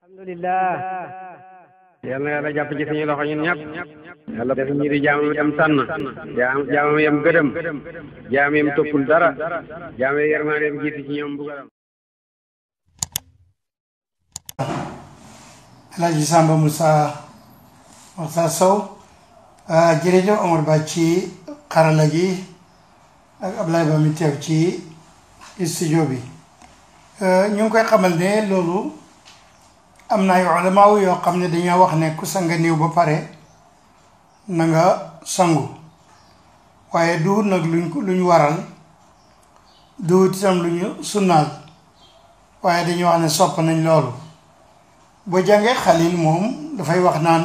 alhamdulillah yal na yàlla jàpp ci suñu loxo ñun ñëpp yàlla def ñi di jaamam dem sànn jaam jaamam yem gëdëm jaam yem toppul dara jaam yi yermaane yem jiitu ci ñoom bugaram Alaaji Samba Moussa Moussa Sow jërëjëf Omar Ba ci xarala gi ak Ablaye Ba mi teew ci studio bi ñu ngi koy xamal ne loolu am na ay ulamaaw yoo xam ne dañoo wax ne ku sanga néew ba pare na nga sangu waaye duut nag luñ luñ waral duut itam lu ñu sunnaal waaye dañuy wax ne sopp nañ loolu boo jàngee xalil moom dafay wax naan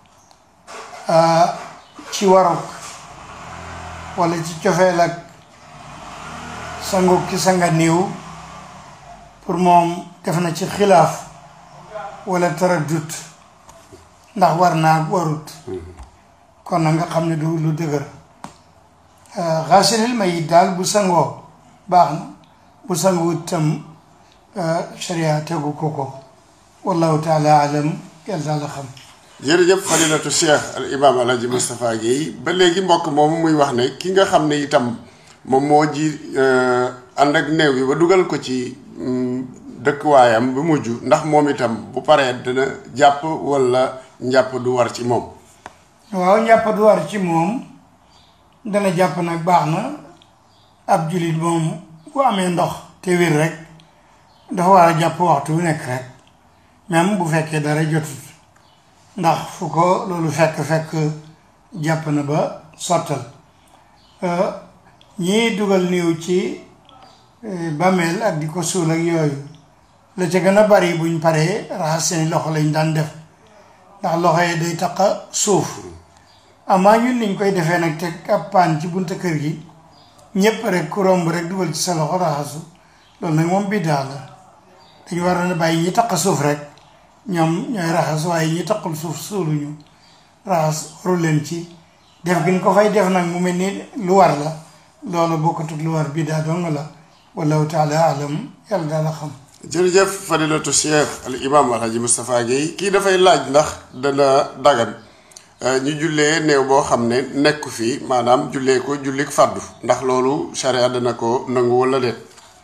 ci warok walla ci cofeel ak sangu ki sanga néew pour moom def na ci xilaaf walla taraddut ndax war naa warut kon na nga xam ne du lu dëgër xaasilil mayit daal bu sangoo baax na bu sanguwut tam sharia tegu ko ko wallahu taala alam yàlla daal la xam jërëjëf fadilatu cheikh al imam alhaji moustapha Guèye ba léegi mbokk moomu muy wax ne ki nga xam ne itam moom moo ji ànd ak néew bi ba dugal ko ci dëkkuwaayam bu mujj ndax moom itam bu paree dina jàpp walla njàpp du war ci moom waaw njàpp du war ci moom dana jàpp nag baax na ab jullit moom bu amee ndox te wér rek dafa war a jàpp waxtu wu nekk rek même bu fekkee dara jotut ndax fu ko loolu fekk fekk jàpp na ba sottal ñii dugal néew ci bàmmeel ak di ko suul ak yooyu la ca gën a bari buñ paree raxas seeni loxo lañ daan def ndax loxo yi day taqa suuf amaa ñun niñ koy defee nag teg ab paan ci bunta kër gi ñépp rek ku romb rek dugal ci sa loxo raxasu loolu nag moom biddaa la dañu war a bàyyi ñi taq suuf rek ñoom ñooy raxas waaye ñi taqul suuf suuluñu raxas waru leen ci def gi ñu ko fay def nag mu mel ni lu war la loolu bokkatut lu war biddaa dong la wallahu taala alam yàlla daal a xam jërëjëf fadilatu cheikh al imam alhaji moustapha Guèye kii dafay laaj ndax dana dagan ñu jullee néew boo xam ne nekku fii maanaam jullee ko jullik fàddu ndax loolu charia dana ko nangu wala déet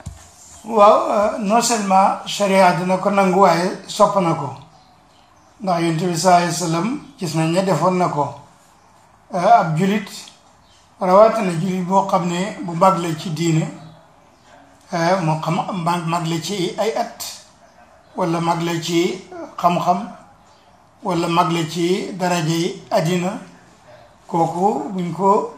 waaw non seulement charia dina ko nangu waaye sopp na ko ndax yonent bi sallallahu alayhi wa sallam gis nañ ne defoon na ko ab julit rawatina julit boo xam ne bu mag la ci diine moo xam mag mag la ci ay at walla mag la ci xam-xam walla mag la ci daraja yi àddina kooku buñ ko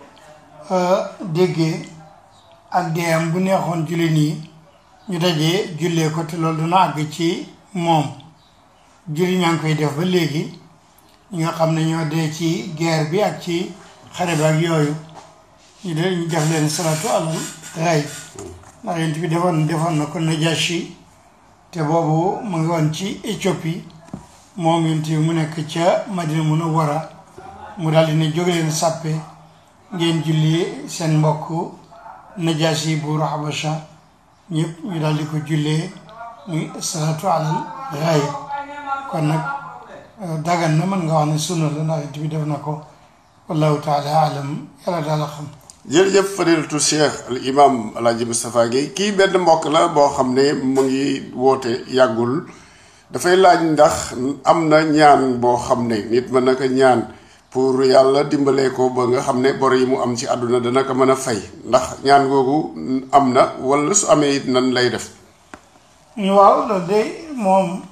déggee ak deeyam bu neexoon jullit yi ñu dajee jullee ko te loolu dina àgg ci moom julli ñaa ngi koy def ba léegi ñi nga xam ne ñoo dee ci guerre bi ak ci xare bi ak yooyu ñu de ñu def leen salatu alal rey ndax yent bi defoon defoon na ko Najashi te boobu mu ngi woon ci Éthiopie moom yent bi mu nekk ca Madina Munawwara mu daal di ne jóge leen sàppe ngeen julli seen mbokk Najashi buuru Habasha ñëpp ñu daal di ko jullee muy salatu alal raay kon nag dagan na mën nga wax ne sunna la ndax yent bi def na ko wallahu taala alam yàlla daal a xam jërëjëf fadilatu cheikh al imam alhaji moustapha Guèye kii benn mbokk la boo xam ne mu ngi woote yàggul dafay laaj ndax am na ñaan boo xam ne nit mën na ko ñaan pour yàlla dimbalee ko ba nga xam ne bor yi mu am ci àdduna dana ko mën a fay ndax ñaan googu am na wala su amee it nan lay def waaw loolu de moom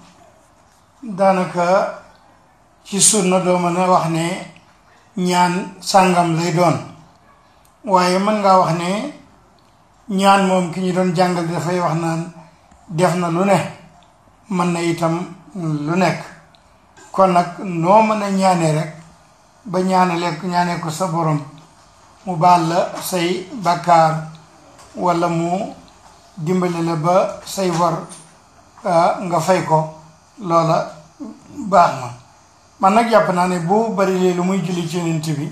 daanaka ci sunna doo mën a wax ne ñaan sàngam lay doon waaye mën ngaa wax ne ñaan moom ki ñu doon jàngal dafay wax naan def na lu ne mën na itam lu nekk kon nag noo mën a ñaanee rek ba ñaanale ñaanee ko sa borom mu baal la say bàkkaar walla mu dimbali la ba say war nga fay ko loola baax na man nag jàpp naa ne bu bari lee lu muy julli ci yonent bi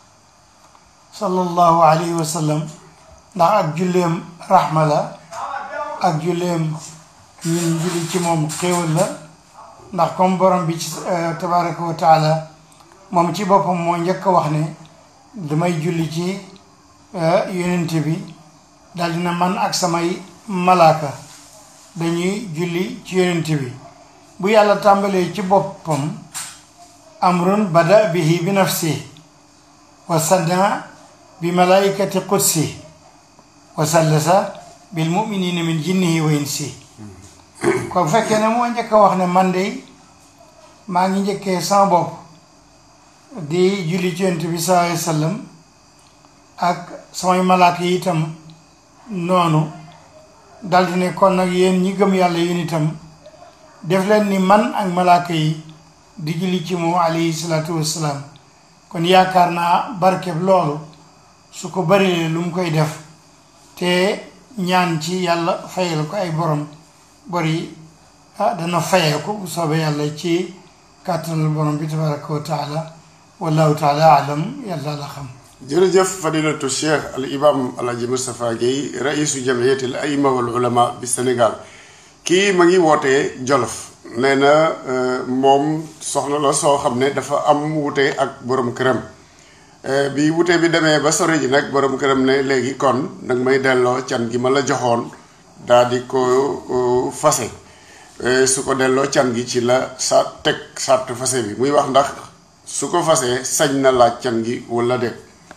sallallahu alayhi wa sallam ndax ak julleem raxma la ak julleem ñun julli ci moom xéewal la ndax comme borom bi ci tabaraka wa taala moom ci boppam moo njëkk a wax ne damay julli ci yonent bi daal dina man ak samay malaaka dañuy julli ci yonent bi bu yàlla tàmbalee ci boppam amrun bada bihi bi nafsi wa sadda bi malaikati qudsi wa sallasa bil muminina min jinnihi wa insi kon fekkee ne moo njëkk a wax ne man de maa ngi njëkkee sama bopp di julli ci yonent bi sallallahu alayhi wa sallam ak samay malaaka yi itam noonu daldi ne kon nag yéen ñi gëm yàlla yéen itam def leen ni man ak malaaka yi di julli ci moom alayhi salaatu wassalaam kon yaakaar naa barkeb loolu su ko barilee lu mu koy def te ñaan ci yàlla fayal ko ay borom bari ah dana fayee ko bu soobee yàlla ci kàttanal borom bi tabaraka wa taala wallahu taala alam yàlla la xam jërëjëf fadilatu cheikh al imam alhaji moustapha gueye raisu jamiyati al aima wal ulama bi sénégal kii ma ngi wootee jolof nee na moom soxna la soo xam ne dafa am wute ak borom këram bi wute bi demee ba sori ji nag borom këram ne léegi kon nag may delloo can gi ma la joxoon daa di ko fase su ko delloo can gi ci la sa teg sart fase bi muy wax ndax su ko fasee sañ na laaj can gi wala déet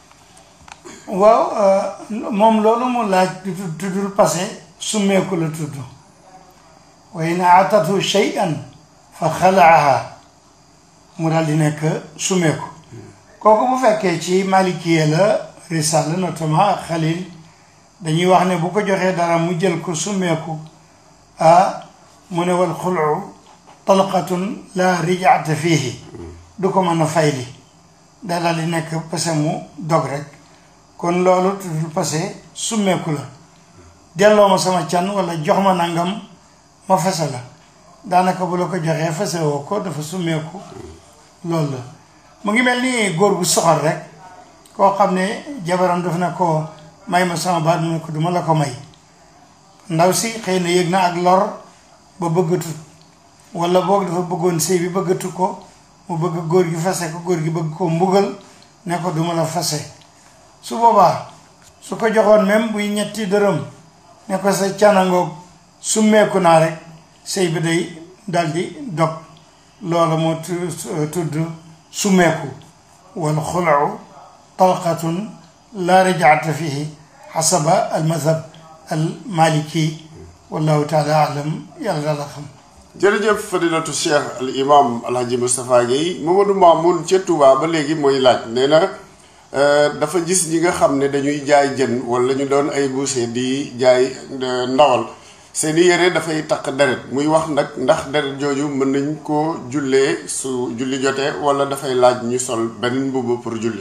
waaw moom loolu mu laaj tuddul passé summeeku la tudd wa in aatatu shay'an fa xalaaha mu daal di nekk summeeku kooku bu fekkee ci malikiye la risala notamment ak xalil dañuy wax ne bu ko joxee dara mu jël ko summeeku ah mu ne wal xulu talqatun la rijaata fiihi du ko mën a fayli da daal di nekk passé mu dog rek kon loolu tuddul passé summeeku la delloo ma sama can wala jox ma nangam ma fase la daanaka bu la ko joxee fase woo ko dafa summeeku loolu la mu ngi mel ni góor gu soxor rek koo xam ne jabaram daf na ko may ma sama baat mu ne ko duma la ko may ndaw si xëy na yëg na ak lor ba bëggatut wala boog dafa bëggoon sëy bi bëggatu ko mu bëgg góor gi fase ko góor gi bëgg ko mbugal ne ko duma la fase su boobaa su ko joxoon même buy ñetti dërëm ne ko sa canangoog summeeku naa rek sëy bi day daldi dog loolu moo tudd summeeku wal xulu talqatun la rajaata fihi xasaba al madhab al maliki wallahu taala alam yàlla daal la xam jërëjëf fadilatu cheikh al imam alhaji moustapha gueye mamadou mamoun ca touba ba léegi mooy laaj nee na dafa gis ñi nga xam ne dañuy jaay jën wala ñu doon ay boucher di jaay ndawal seeni yére dafay takk deret muy wax nag ndax deret jooju mën nañ koo jullee su julli jotee wala dafay laaj ñu sol beneen mbubb pour julli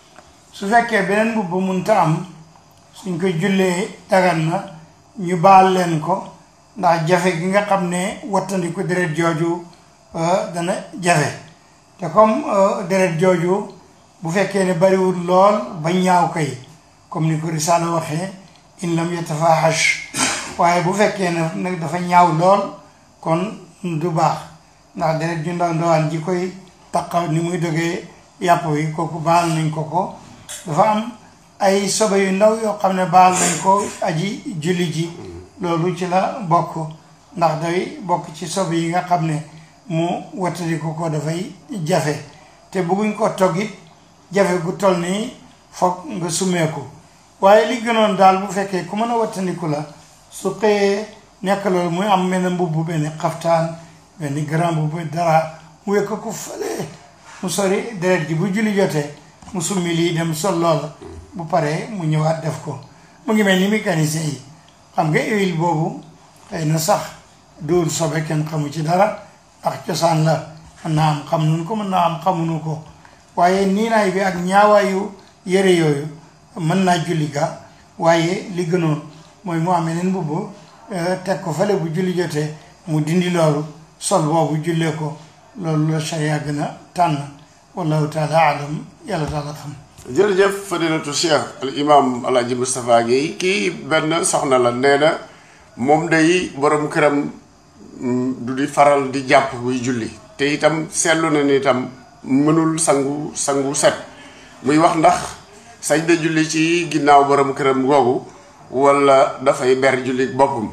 su fekkee beneen mbubb munta am suñ ko jullee dagan na ñu baal leen ko ndax jafe gi nga xam ne wattandiku deret jooju dana jafe te comme deret jooju bu fekkee ne bariwul lool ba ñaaw kay comme ni ko risaala waxee in lam yatafahash waaye bu fekkee ne nag dafa ñaaw lool kon du baax ndax deret ju ndaw ndawaan ji koy taqaw ni muy dogee yàpp wi kooku baal nañ ko ko dafa am ay sobe yu ndaw yoo xam ne baal nañ ko aji julli ji loolu ci la bokk ndax day bokk ci sobe yi nga xam ne mu wattadiku ko dafay jafe te bëgguñ ko toggit jafe gu toll nii foog nga summeeku waaye li gënoon daal bu fekkee ku mën a wattandiku la su xëyee nekk loolu muy am mel ne mbubb benn xaftaan benn grand mbubb dara mu wekk ko fële mu sori deret ji bu julli jotee mu summi lii dem sol loola bu paree mu ñëwaat def ko mu ngi mel ni mécanicien yi xam nga huile boobu xëy na sax duul sobe kenn xamu ci dara ndax cosaan la mën naa am xam nunu ko mën naa am xamuñu ko waaye niinaay bi ak ñaawaayu yére yooyu mën naa julli ga waaye li gënoon mooy mu am yeneen mbubb teg ko fale bu julli jotee mu dindi loolu sol boobu jullee ko loolu la sharia gën a tànn wallahu taala alam yàlla taala xam jërëjëf fadilatu cheikh al imam alhaji moustapha gueye kii benn soxna la nee na moom day borom këram du di faral di jàpp buy julli te itam seetlu na ni itam mënul sangu sangu set muy wax ndax sañ na julli ci ginnaaw borom këram googu wala dafay ber julli boppam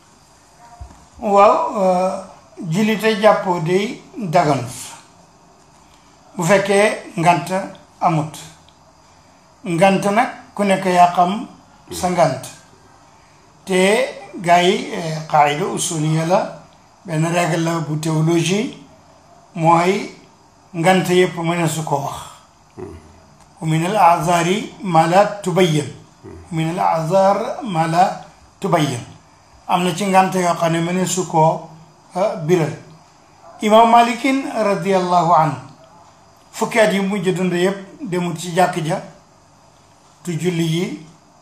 waaw julli te jàppoo day daganut bu fekkee ngant amut ngant nag ku nekk yaa xam sa ngant te gars yi qaayida usuliya la benn règle la bu théologie mooy ngant yëpp mën su ko wax wa min al azari ma la tubayyan min al azar ma la tubayyan am na ci ngant yoo xam ne mën su koo biral imam malikin radiallahu anhu fukki at yi mujj dund yëpp demut ci jàkk ja tu julli yi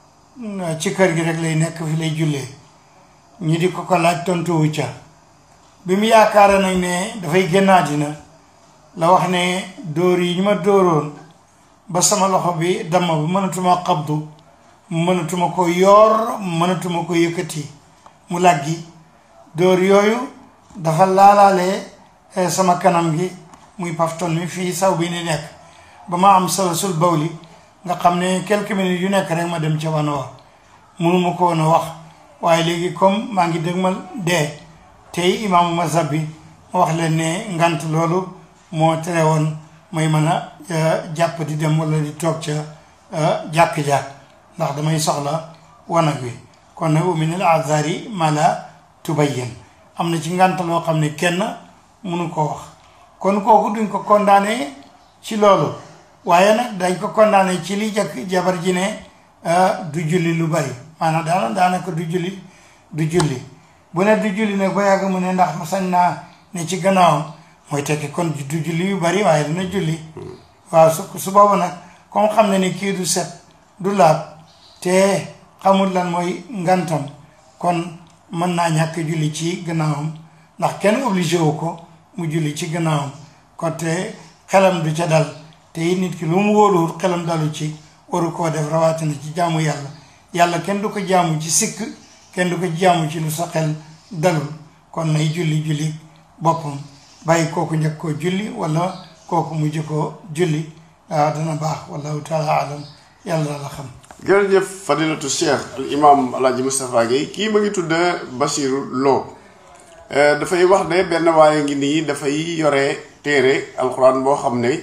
ci kër gi rek lay nekk fi lay jullee ñi di ko ko laaj tontuwu ca bi mu yaakaara nag ne dafay génn àddina la wax ne dóor yi ñu ma dóoroon ba sama loxo bi damm ba mënatuma xabdu mënatuma ko yoor mënatuma ko yëkkati mu làggi dóor yooyu dafa laalaale sama kanam gi muy pafton mi fii saw bi ni nekk ba ma am salasul bawli nga xam ne quelques minutes yu nekk rek ma dem ca wan wa mënuma ko woon a wax waaye léegi comme maa ngi dëgmal dee tey imaamu mazhab bi ma wax leen ne ngant loolu moo tere woon may mën a jàpp di dem wala di toog ca jàkk-jàkk ndax damay soxla wanag wi kon nag min al azari ma la tubayyan am na ci ngant loo xam ne kenn mënu ko wax kon kooku duñ ko condamné ci loolu waaye nag dañ ko condamné ci li jëkk jabar ji ne du julli lu bari maanaam daana daanaka du julli du julli bu ne du julli nag ba yàgg mu ne ndax sañ naa ne ci gannaawam mooy tekki kon du julli yu bari waaye dina julli waaw su su boobu nag comme xam ne ni kii du set du laab te xamul lan mooy ngantam kon mën naa ñàkk julli ci gannaawam ndax kenn obligé wu ko mu julli ci gannaawam kon te xelam du ca dal te it nit ki lu mu wóoluwut xelam dalu ci waru koo def rawatina ci jaamu yàlla yàlla kenn du ko jaamu ci sikk kenn du ko jaamu ci lu sa xel dalul kon nay julli julli boppam bàyyi kooku njëkk koo julli wala kooku mujj koo julli waaw dana baax wallahu taala alam yàlla la xam jërëjëf fadilatu cheikh al imam alaaji Moustapha Guèye kii ma ngi tudd Basiru Lo dafay wax ne benn waaye ngi nii dafay yore téere alxuraan boo xam ne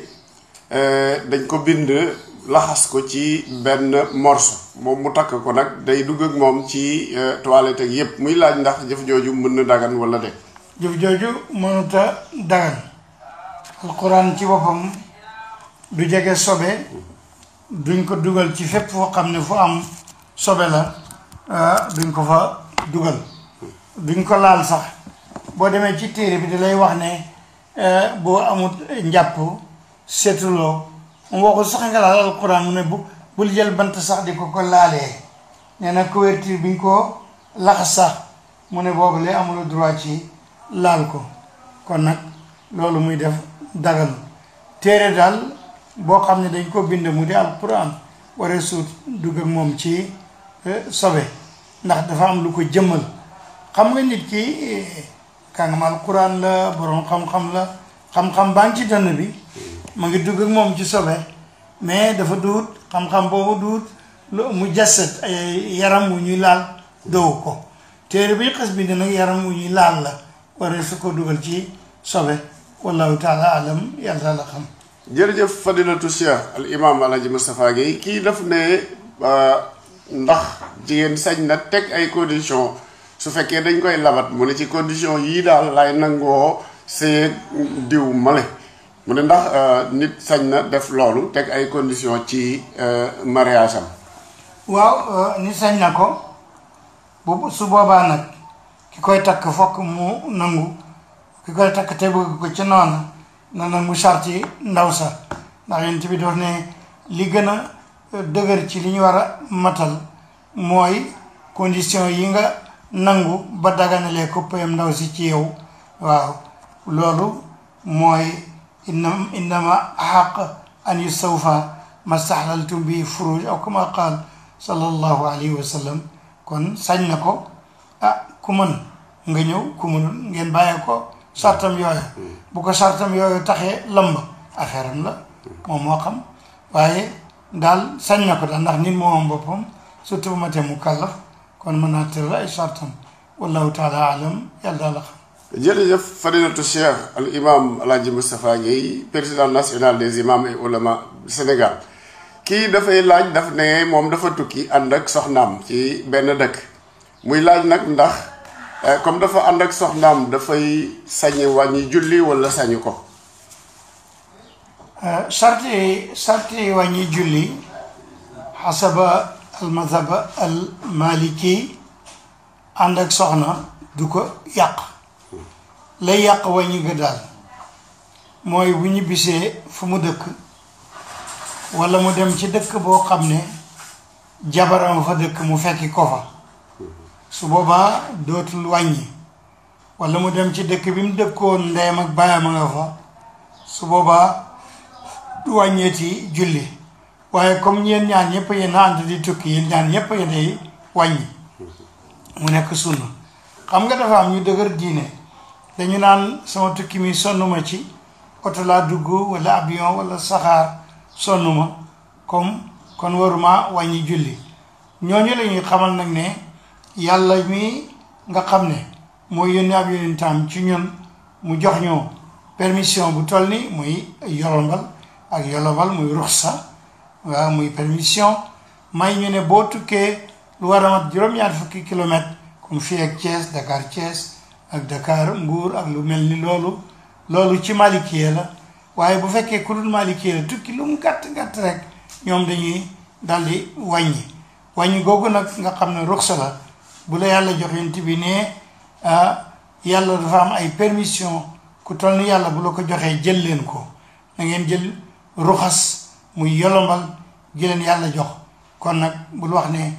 dañ ko bind laxas ko ci benn morso moom mu takk ko nag day dugg ak moom ci toilette ak yépp muy laaj ndax jëf jooju mën na dagan wala de jëf jooju mënuta dagan alxuraan ci boppam du jege sobe duñ ko dugal ci fépp foo xam ne fu am sobe la duñ ko fa dugal duñ ko laal sax boo demee ci téere bi da lay wax ne boo amut njàpp seetuloo mu waxul sax nga laal alquran mu ne bu bul jël bant sax di ko ko laalee nee na couverture bi ñu ko laxas sax mu ne boobu lay amul droit ci laal ko kon nag loolu muy def dagan téere daal boo xam ne dañ ko bind mu di alquran waree suut dugg ak moom ci sobe ndax dafa am lu ko jëmmal xam nga nit ki kàngam alquran la borom xam-xam la xam-xam baa ngi ci dënn bi ma ngi dugg ak moom ci sobe mais dafa duut xam-xam boobu duut lu mu jasset ay yaram wu ñuy laal dowu ko téere bi xas bind nag yaram wu ñuy laal la waree su ko dugal ci sobe wallahu taala alam yàlla la xam jërëjëf fadilatu cheikh al imam alaaji Moustapha Guèye kii daf ne ndax jigéen sañ na teg ay condition su fekkee dañ koy labat mu ne ci condition yii daal lay nangoo see diw male mu ne ndax nit sañ na def loolu teg ay condition ci mariage am waaw nit sañ na ko bu su boobaa nag ki koy takk fokk mu nangu ki koy takk te bëgg ko ci noonu na nangu sarti ndaw sa ndax yonent bi daf ne li gën a dëgër ci li ñu war a matal mooy condition yi nga nangu ba daganalee ko payam ndaw si ci yow waaw loolu mooy inna innama xaq an yustawfa ma staxlaltum bi furuj aw kama qaal sallallahu alayhi wa sallam kon sañ na ko ah ku mën nga ñëw ku munul ngeen bàyyee ko sartam yooyu bu ko sartam yooyu taxee lamb affaire am la moom moo xam waaye daal sañ na ko daal ndax nit moom boppam surtout bu ma tee mu kàllaf kon mën naa tëral ay sartam wallahu taala alam yàlla daal la xam jërëjëf fadilatu cheikh al imam alhaji Moustapha Guèye président national des imams et oulémas du Sénégal kii dafay laaj daf ne moom dafa tukki ànd ak soxnaam ci benn dëkk muy laaj nag ndax comme dafa ànd ak soxnaam dafay sañi wàññi julli wala sañu ko sarti sarti wàññi julli xasaba al mazhaba al maliki ànd ak soxna du ko yàq lay yàq wàññi ga daal mooy bu ñu bisee fu mu dëkk walla mu dem ci dëkk boo xam ne jabaram fa dëkk mu fekki ko fa su boobaa dootul wàññi walla mu dem ci dëkk bi mu dëkkoon ndeyam ak baayam a nga fa su boobaa du wàññeeti julli waaye comme yéen ñaan ñëpp yéen a ànd di tukki yéen ñaan ñëpp yéenay wàññi mu nekk sunna xam nga dafa am ñu dëgër diine dañu naan sama tukki mi sonnuma ci oto laa dugg walla avion walla saxaar sonnuma comme kon waruma wàññi julli ñooñu la ñuy xamal nag ne yàlla mi nga xam ne mooy yónni ab yónnintaam ci ñun mu jox ñu permission bu toll ni muy yolombal ak yolombal muy ruxsa waaw muy permission may ñu ne boo tukkee lu war a mat juróom-ñaar fukki kilomètre comme fii ak Thiès Dakar Thiès ak Dakar Mbuur ak lu mel ni loolu loolu ci Malikiye la waaye bu fekkee ku dul Malikiye la tukki lu mu gàtt gàtt rek ñoom dañuy daldi wàññi wàññi googu nag nga xam ne ruxsa la bu la yàlla jox yonent bi ne yàlla dafa am ay permission ku toll ni yàlla bu la ko joxee jël leen ko na ngeen jël ruxas muy yolombal gi leen yàlla jox kon nag bul wax ne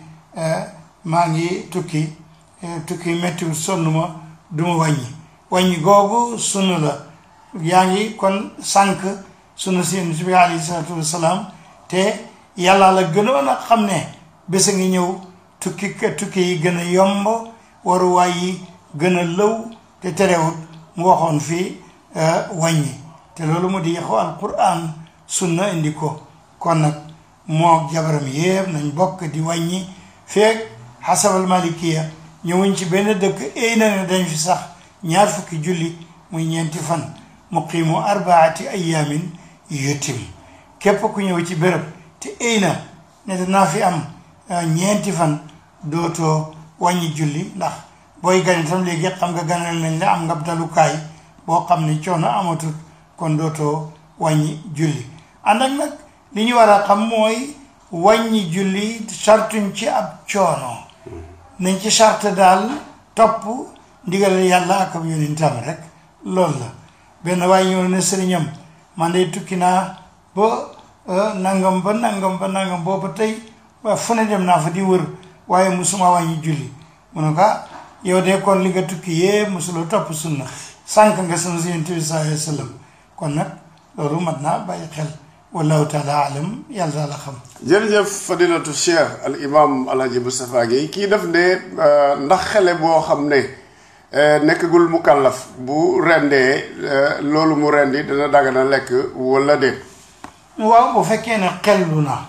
maa ngi tukki tukki méttiwul sonn ma du ma wàññi wàññi googu sunna la yaa ngi kon sànq sunna si yonent bi alayhi salaatu wasalaam te yàlla la gënoon a xam ne bés a ngi ñëw tukki tukki yi gën a yomb waruwaay yi gën a lëw te terewut mu waxoon fii wàññi te loolu mu di yaxu alquran sunna indi ko kon nag moo jabaram yépp nañ bokk di wàññi feek xasabal malikiya ñëwuñ ci benn dëkk éy na ne dañ fi sax ñaar fukki julli muy ñeenti fan muqimu arbaati ayamin yutim képp ku ñëw ci béréb te éy na ne danaa fi am ñeenti fan dootoo wàññi julli ndax booy gane tam léegi xam nga ganal nañ la am nga dalukaay boo xam ne coono amatul kon dootoo wàññi julli ànd ak nag li ñu war a xam mooy wàññi julli sartuñ ci ab coono nañ ci sart daal topp ndigal yàlla ak ab yonentam rek loolu la benn waaye ñëw ne sëriñam man de tukki naa ba nangam ba nangam ba nangam booba tey waa fu ne dem naa fa di wër waaye musuma wàññi julli mu ne ko yow de kon li nga tukki yee musuloo topp sunna sànq nga sama si yonent bi sallallahu alayhi wa sallam kon nag loolu mat naa bàyyi xel wallahu taala alam yàlla daal la xam jërëjëf fadilatu cheikh al imam alhaji Moustapha Guèye kii def ne ndax xele boo xam ne nekkagul mu kàllaf bu rendee loolu mu rendi dana dagana lekk wala déet waaw bu fekkee ne xellu na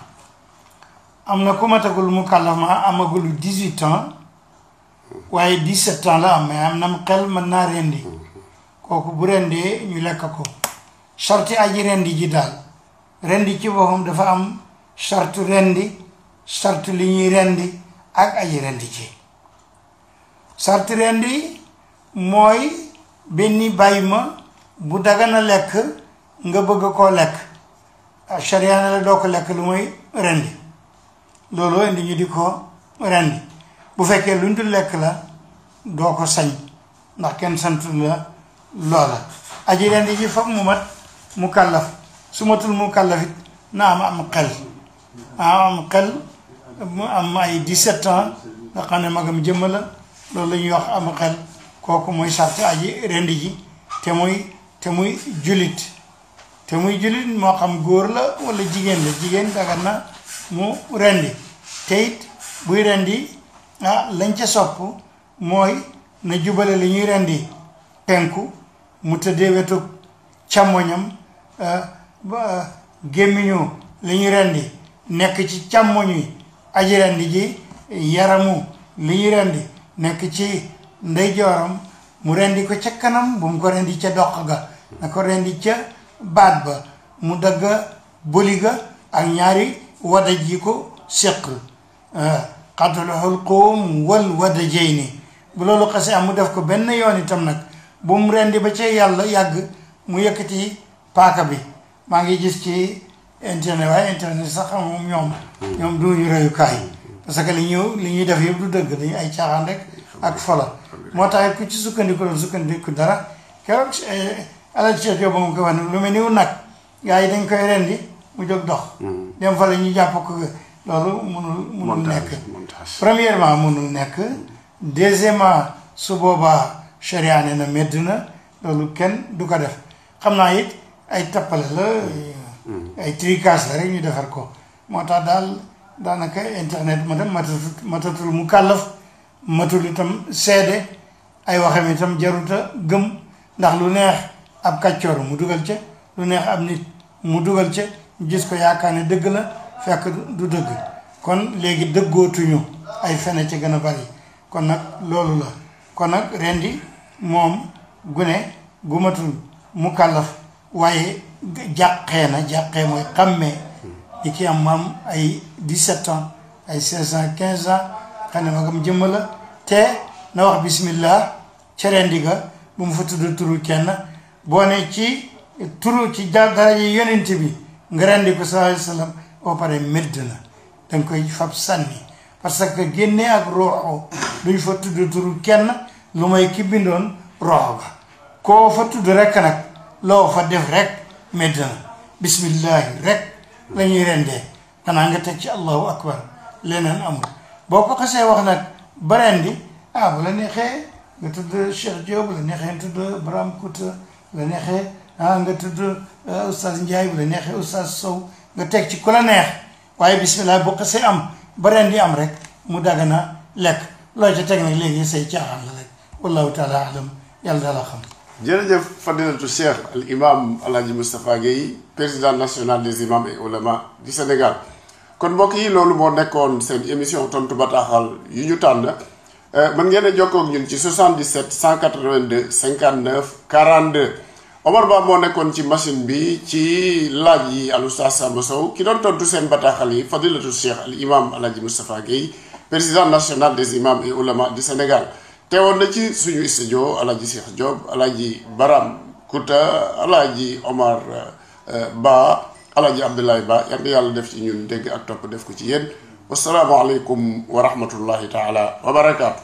am na ku matagul mu kàllaf ma amagul dix-huit ans waaye dix-sept ans la am mais am na xel mën naa rendi kooku bu rendee ñu lekk ko sarti aji rendi ji daal rendi ci boppam dafa am sartu rendi sartu li ñuy rendi ak aji rendi ci sartu rendi mooy benn bàyyi ma bu dagana lekk nga bëgg koo lekk sharia ne la doo ko lekk lu mooy rendi loolu indi ñu di ko rendi bu fekkee luñ dul lekk la doo ko sañ ndax kenn santu la loola aji rendi ji foog mu mat mu kàllaf su matul mu kàllafit na am am xel am am xel mu am ay 17 ans nga xam ne magam jëmm la loolu la ñuy wax am xel kooku mooy sart aji rendi ji te muy te muy julit te muy julit moo xam góor la walla jigéen la jigéen dagan na mu rendi te it buy rendi ah lañ ca sopp mooy na jubale li ñuy rendi penku mu tëddee wetu càmmoñam ba gémmiñu li ñuy rendi nekk ci càmmoñu aji rendi ji yaramu li ñuy rendi nekk ci ndeyjooram mu rendi ko ca kanam bu mu ko rendi ca doq ga na ko rendi ca baat ba mu dagg bëli ga ak ñaari wadaj yi ko séq xatul xulquum wal wadajayni bu loolu xasee am mu def ko benn yoon itam nag bu mu rendi ba ca yàlla yàgg mu yëkkati paaka bi maa ngi gis ci internet waaye internet sax xam moom ñoom ñoom duñu reyukaay parce que li ñu li ñuy def yëpp du dëgg dañu ay caaxaan rek ak fola moo tax ku ci sukkandiku doon sukkandiku dara keroog alal Cheikh Diop moom ko wax ne lu mel ni nag gars yi dañ koy rendi mu jóg dox dem fa la ñu jàpp ko loolu munul munul nekk premièrement munul nekk deuxièmement su boobaa charia ne na medd na loolu kenn du ko def xam naa it ay tappale la ay tricage la rek ñu defar ko moo tax daal daanaka internet ma dem matatul matatul mu kàllaf matul itam seede ay waxam itam jaruta gëm ndax lu neex ab kàccoor mu dugal ca lu neex ab nit mu dugal ca gis ko yaakaar ne dëgg la fekk du dëgg kon léegi dëggootuñu ay fene ca gën a bari kon nag loolu la kon nag rendi moom gune gu matul mu kàllaf waaye jàqee na jàqee mooy xàmmee ñi ki am maam ay 17 ans ay 16 ans 15 ans xam ne magam jëmm la te na wax bismillah ca rendi ga bu mu fa tudd turu kenn boo ne ci turu ci daraja yonent bi nga rendi ko sallallahu alayhi wa sallam boo pare medd na danga koy fab sànni parce que génne ak rooxo duñ fa tudd turu kenn lu may ki bindoon rooxo ga koo fa tudd rek nag loo fa def rek medd na bismillahi rek la ñuy rendee xanaa nga teg ci allahu akbar leneen amul boo ko xasee wax nag ba rendi ah bu la neexee nga tudd Cheikh Diop bu la neexee nga tudd Braham Kouta bu la neexee ah nga tudd oustaz Ndiaye bu la neexee oustaz Sow nga teg ci ku la neex waaye bismillah boo xasee am ba rendi am rek mu dagana lekk loo ca teg nag léegi say caaxaan la rek wallahu taala alam yàlla daala xam jërëjëf fadilatu cheikh al imam alhaji moustapha gueye président national des imams et oulémas du sénégal kon mbokk yi loolu moo nekkoon seen émission tontu bataaxal yu ñu tànn mën ngeen a jokkoo ak ñun ci 77 182 59 42 Omar Ba moo nekkoon ci machine bi ci laaj yi al oustaz Samba Sow ki doon tontu seen bataaxal yi fadilatu cheikh al imam alhaji moustapha gueye président national des imams et oulémas du sénégal teewoon na ci suñu studio alaaji Cheikh Diop alaaji Baram Kouta alaaji Omar Ba alaaji Abdoulaye Ba yal na yàlla def ci ñun dégg ak topp def ko ci yéen wasalaamualeykum wa rahmatullahi taala wa barakaatu.